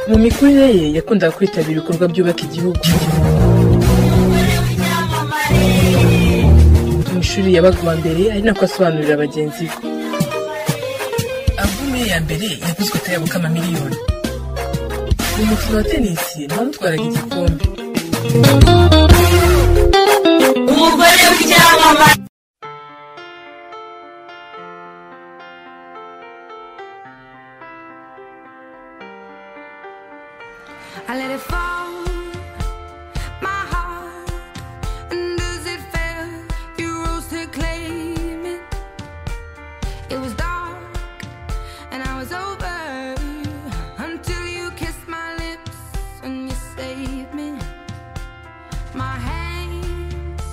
Mu mikurire ye yakundaga kwitabira ibikorwa byubaka igihugu. Mu ishuri yabaga uwa mbere ari nako asobanurira bagenzi be. Alubumu ye ya mbere yaguzwe atayoboka amamiliyoni. Mu mukino wa tenisi nawe amutwaraga igikombe. umugore w'icyamamare I let it fall, my heart, and as it fell, you rose to claim it. It was dark, and I was over until you kissed my lips and you saved me. My hands,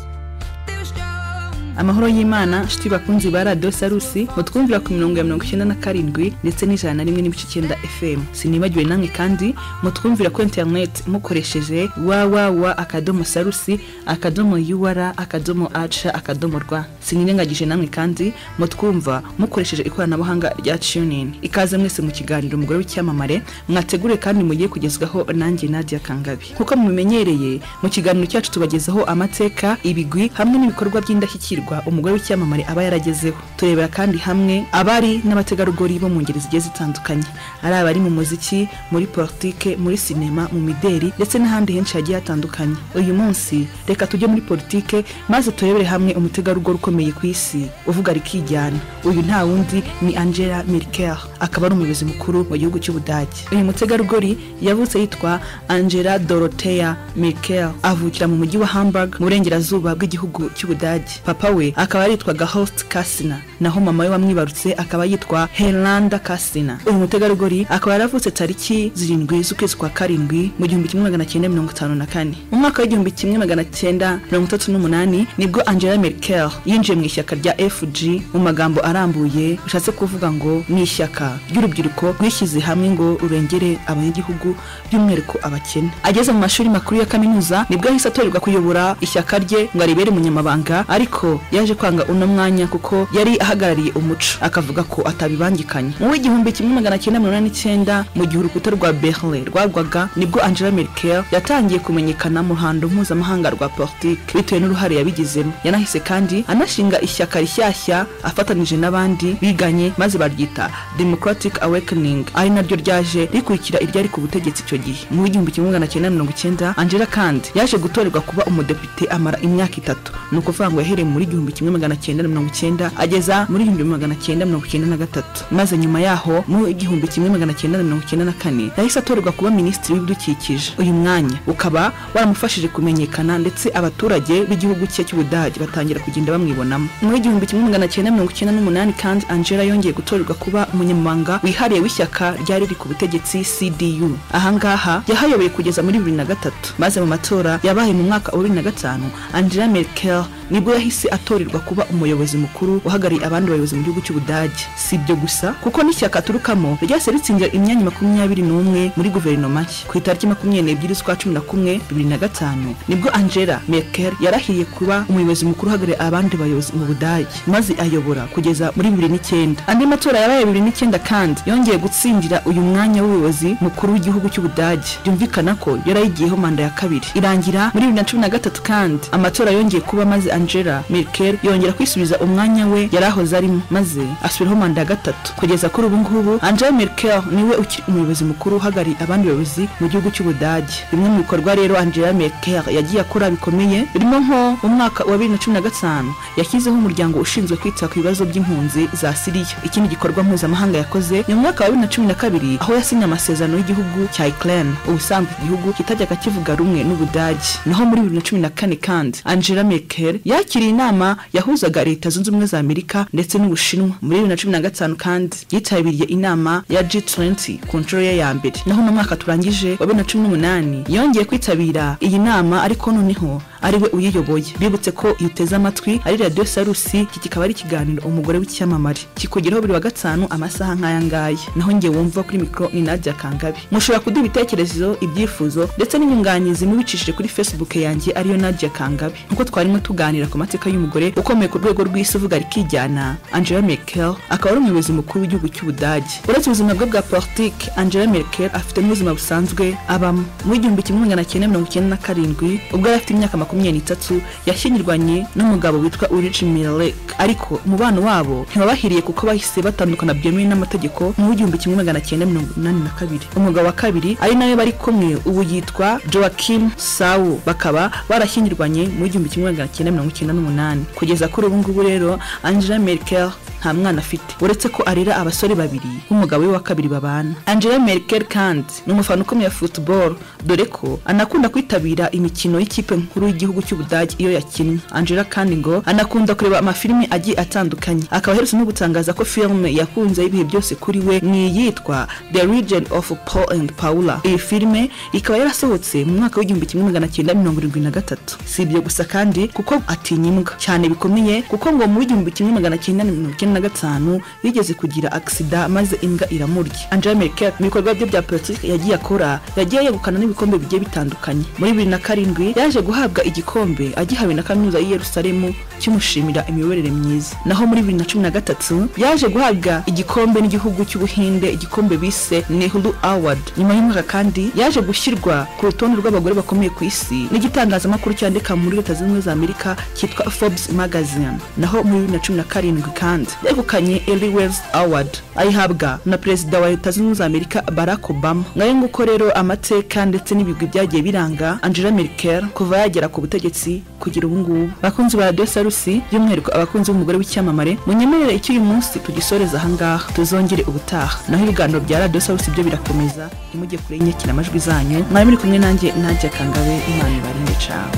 they were strong. amahoro y'imana shiti bakunzi ba radiyo sarusi mutwumvira ku mirongo ya mirongo icyenda na karindwi ndetse n'ijana na rimwe n'ibice icyenda fm sinibagiwe namwe kandi mutwumvira kuri interineti mukoresheje wawawa akadomo sarusi akadomo yuwara akadomo aca akadomo rwa sinirengagije namwe kandi mutwumva mukoresheje ikoranabuhanga rya tunini ikaze mwese mu kiganiro umugore w'icyamamare mwategure kandi mugiye kugezwaho nanjye nadia kangabi nkuko mubimenyereye mu kiganiro cyacu tubagezaho amateka ibigwi hamwe n'ibikorwa by'indashyikirwa umugore w'icyamamare aba yaragezeho turebera kandi hamwe abari n'abategarugori bo mu ngeri zigiye zitandukanye ari abari mu muziki muri politike muri sinema mu mideri ndetse n'ahandi henshi hagiye hatandukanye uyu munsi reka tujye muri politike maze turebere hamwe umutegarugori ukomeye ku isi uvuga rikijyana uyu nta wundi ni angela merkel akaba ari umuyobozi mukuru mu gihugu cy'ubudage uyu mutegarugori yavutse yitwa angela dorothea merkel avukira mu mujyi wa hamburg mu burengerazuba bw'igihugu cy'ubudage papa we akaba yaritwaga host kasina naho mama we wamwibarutse akaba yitwa herlanda kasina uyu mutegarugori akaba yaravutse tariki zirindwi z'ukwezi kwa karindwi mu gihumbi kimwe magana cyenda mirongo itanu na kane mu mwaka w'igihumbi kimwe magana cyenda mirongo itatu n'umunani nibwo angela merkel yinjiye mu ishyaka rya fg mu magambo arambuye bishatse kuvuga ngo ni ishyaka ry'urubyiruko rwishyize hamwe ngo rurengere abanyagihugu by'umwihariko abakene ageze mu mashuri makuru ya kaminuza nibwo yahise atorerwa kuyobora ishyaka rye ngo aribere umunyamabanga ariko yaje kwanga uno mwanya kuko yari ahagarariye umuco akavuga ko atabibangikanye mu w'igihumbi kimwe magana cyenda mirongo inani n'icyenda mu gihe urukuta rwa berlin rwagwaga nibwo angela merkel yatangiye kumenyekana mu ruhando mpuzamahanga rwa politike bitewe n'uruhare yabigizemo yanahise kandi anashinga ishyaka rishyashya afatanije n'abandi biganye maze baryita democratic awakening ari naryo ryaje rikurikira iryari ku butegetsi icyo gihe mu w'igihumbi kimwe magana cyenda mirongo icyenda angela kandi yaje gutorerwa kuba umudepite amara imyaka itatu ni ukuvuga ngo yahereye muri igihumbi kimwe magana cyenda mirongo icyenda ageza muri igihumbi magana cyenda mirongo icyenda na gatatu maze nyuma yaho mu igihumbi kimwe magana cyenda mirongo icyenda na kane yahise atorerwa kuba minisitiri w'ibidukikije uyu mwanya ukaba waramufashije kumenyekana ndetse abaturage b'igihugu cye cy'ubudage batangira kugenda bamwibonamo mu igihumbi kimwe magana cyenda mirongo icyenda n'umunani kandi angela yongeye gutorerwa kuba umunyamabanga wihariye w'ishyaka ryari riri ku butegetsi cdu ahangaha yahayobeye kugeza muri bibiri na gatatu maze mu matora yabaye mu mwaka wa bibiri na gatanu angela merkel nibwo yahise atorerwa kuba umuyobozi mukuru uhagarariye abandi bayobozi mu gihugu cy'ubudage si ibyo gusa kuko n'ishyaka aturukamo ryahise ritsinze imyanya makumyabiri n'umwe muri guverinoma nshya ku itariki makumyabiri n'ebyiri z'ukwa cumi na kumwe bibiri na gatanu nibwo angela merkel yarahiriye kuba umuyobozi mukuru uhagarariye abandi bayobozi mu budage maze ayobora kugeza muri bibiri n'icyenda andi matora yabaye bibiri n'icyenda kandi yongeye gutsindira uyu mwanya w'ubuyobozi mukuru w'igihugu cy'ubudage byumvikana ko yari ayigiyeho manda ya kabiri irangira muri bibiri na cumi na gatatu kandi amatora yongeye kuba maze angela merkel yongera kwisubiza umwanya we yari ahoze arimo maze asubiraho manda ya gatatu kugeza kuri ubu ngubu angela merkel niwe ukiri umuyobozi mukuru uhagarariye abandi bayobozi mu gihugu cy'ubudage bimwe mu bikorwa rero angela merkel yagiye akora bikomeye birimo nko mu mwaka wa bibiri na cumi na gatanu yashyizeho umuryango ushinzwe kwita ku bibazo by'impunzi za siriya ikindi gikorwa mpuzamahanga yakoze ni mu mwaka wa bibiri na cumi na kabiri aho yasinye amasezerano y'igihugu cya ukraine ubusanzwe igihugu kitajyaga kivuga rumwe n'ubudage naho muri bibiri na cumi na kane kandi angela merkel yakiriye inama yahuzaga leta zunze ubumwe za amerika ndetse n'ubushinwa muri bibiri na cumi na gatanu kandi yitabiriye inama ya g20 ku nshuro ye ya mbere naho mu mwaka turangije wa bibiri na cumi n'umunani yongeye kwitabira iyi nama ariko noneho ariwe uyiyoboye bibutse ko iyo uteze amatwi ari radiyo sarusi iki kikaba ari ikiganiro umugore w'icyamamare kikugeraho buri wa gatanu amasaha nk'aya ngaya naho njye wumva kuri mikoro ni nadia kangabi mushobora kuduha ibitekerezo ibyifuzo ndetse n'inyunganizi mubicishije kuri facebook yanjye ariyo nadia kangabi nk'uko twarimo tuganira ku mateka y'umugore ukomeye ku rwego rw'isi uvuga rikijyana angela merkel akaba ari umuyobozi mukuru w'igihugu cy'ubudage uretse ubuzima bwe bwa politiki angela merkel afite n'ubuzima busanzwe abamo mu gihumbi kimwe magana cyenda mirongo icyenda na karindwi ubwo yari afite imyaka makumyabiri n'itatu yashyingirwanye n'umugabo witwa ulrich milek ariko umubano wabo ntibabahiriye kuko bahise batandukana byemewe n'amategeko mu gihumbi kimwe magana cyenda mirongo inani na kabiri umugabo wa kabiri ari nawe bari kumwe ubu yitwa joakim sawu bakaba barashyingirwanye mu gihumbi kimwe magana cyenda mirongo icyenda n'umunani kugeza kuri ubu ngubu rero angela merkel nta mwana afite uretse ko arera abasore babiri nk'umugabo we wa kabiri babana angela merkel kandi ni umufana ukomeye wa football dore ko anakunda kwitabira imikino y'ikipe nkuru y'igihugu cy'ubudage iyo yakinnye angela kandi ngo anakunda kureba amafilimi agiye atandukanye akaba aherutse no gutangaza ko filime yakunze y'ibihe byose kuri we ni iyitwa the region of paul and paula iyi filime ikaba yarasohotse mu mwaka w'igihumbi kimwe magana cyenda mirongo irindwi na gatatu si ibyo gusa kandi kuko atinya imbwa cyane bikomeye kuko ngo mu w'igihumbi kimwe magana cyenda mirongo icyenda na gatanu yigeze kugira agisida maze imbwa iramurya angela merkel mu bikorwa bye bya politiki yagiye akora yagiye yegukana n'ibikombe bigiye bitandukanye muri bibiri na karindwi yaje guhabwa igikombe agihawe na kaminuza y'i yerusalemu kimushimira imiyoborere myiza naho muri bibiri na cumi na gatatu yaje guhabwa igikombe n'igihugu cy'ubuhinde igikombe bise nehru award nyuma y'umwaka kandi yaje gushyirwa ku rutonde rw'abagore bakomeye ku isi n'igitangazamakuru cyandika muri leta zunze ubumwe za amerika cyitwa forbes magazine naho muri bibiri na cumi na karindwi kandi yegukanye Ellie Wells Award ayihabwa na perezida wa leta zunze ubumwe za Amerika Barack Obama ngayo nguko rero amateka ndetse n'ibigwi byagiye biranga Angela Merkel kuva yagera ku butegetsi kugira ubu ngubu bakunzi ba Radio Salusi by'umwihariko abakunzi b'umugore w'icyamamare munyemerere icyo uyu munsi tugisoreza aha ngaha tuzongere ubutaha naho ibiganiro bya Radio Salusi byo birakomeza ntimujye kure y'inyakira amajwi zanyu mwari muri kumwe nanjye Nadia Kangabe Imana ibarinde cawe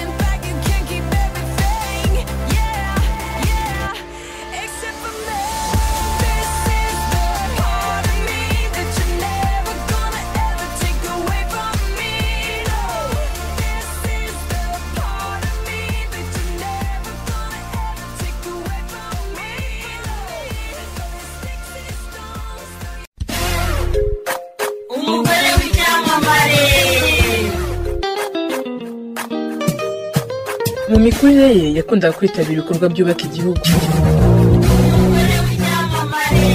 In fact, you can't keep everything. Yeah, yeah, except for me. This is the part of me that you're never gonna ever take away from me. No, this is the part of me that you're never gonna ever take away from me. Sticks and stones. umugore w'icyamamare mu mikurire ye yakundaga kwitabira ibikorwa byubaka igihugu umugore w'icyamamare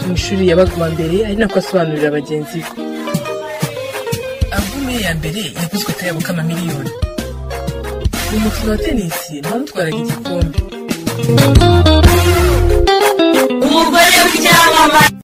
mu ishuri yabaga uwa mbere ari nako asobanurira bagenzi be albume ye ya mbere yaguzwe atayabuka amamiliyoni mu mukino wa tenisi bamutwaraga igikombe umugore w'icyamamare